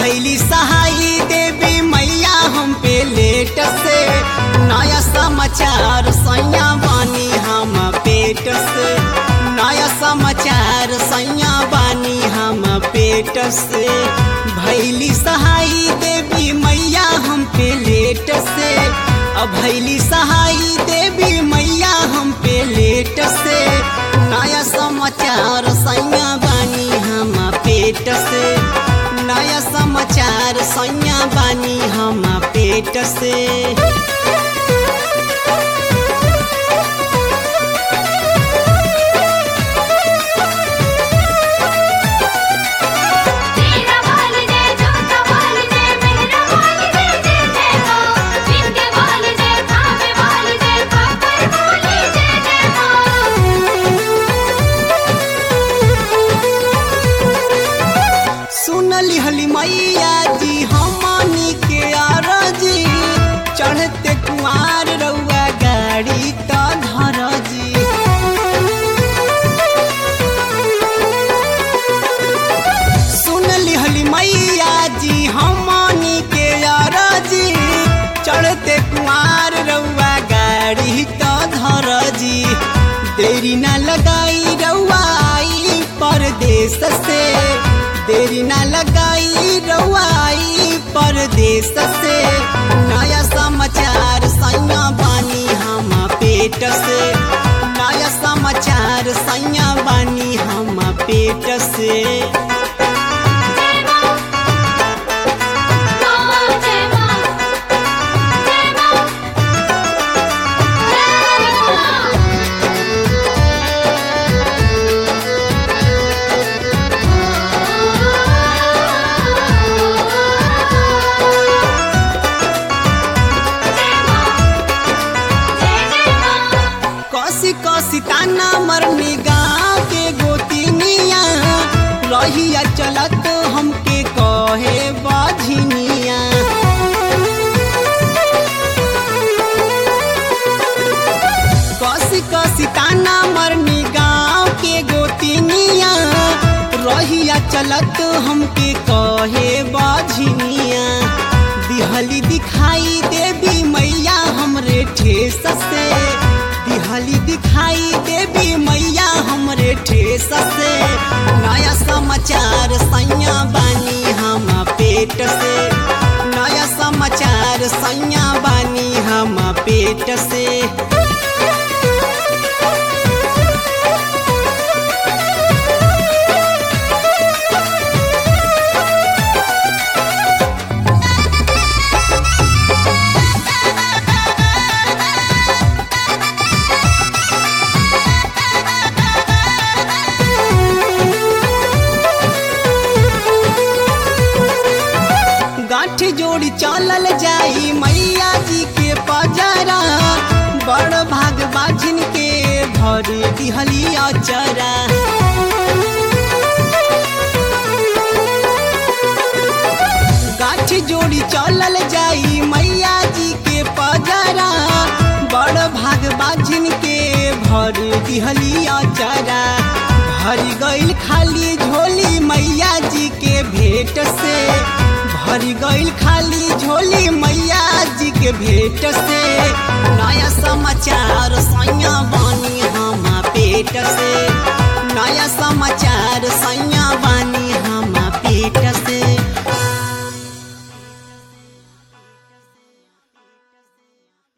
भैली सहाई देवी मैया हम पे लेट से नया समाचार सैया बानी हम पेट से नया समाचार सैया बानी हम पेट से भैली सहाई देवी मैया हम पे लेट से अब भैली सहाई देवी मैया हम पे लेट से नया समाचार सैया बानी हम पेट से नया समाचार सैया बानी हम पेट से तेरा बाल जय जोता बाल जय मेरा बाल जय जय जय माँ जिनके बाल जय खावे बाल जय खाकर बोले जय जय माँ सुनली हली मैया जी हमनी के आरजी चढ़ते कुआर रउआ गाड़ी त धर जी सुनली हली मैया जी हमनी के आरजी चढ़ते कुआर रउआ गाड़ी त धर जी देरी ना लगाई रउआ आई परदेश से देरी ना लगाई रउआ आई परदेश से नया समाचार सैया बानी हम पेट से नया समाचार सैया बानी हम पेट से जय माँ माँ जय माँ जय माँ जय माँ जय माँ जय जय माँ कसी कसी ताना मरनी गाँव के गोतिनिया रहिया चलत हमके कहे बाझिनिया कसी कसी ताना मरनी गाँव के गोतिनिया रहिया चलत हमके कहे बाझिनिया दिहली दिखाई देवी मैया हमरे ठेस से दिहली दिखाई देवी मैया हमरे ठेस से नया समाचार सैया बानी हम पेट से नया समाचार सैया बानी हम पेट से गांठ जोड़ी चलल जाई मैया जी के पजरा बड़ भाग बाझिन के भरी दिहली अचरा गांठ जोड़ी चलल जाई मैया जी के पजरा बड़ भाग बाझिन के भरी दिहली अचरा भरी गईल खाली झोली मैया जी के भेंट से भरी गईल खाली झोली मैया जी के भेंट से नया समाचार सैया बानी हम पेट से नया समाचार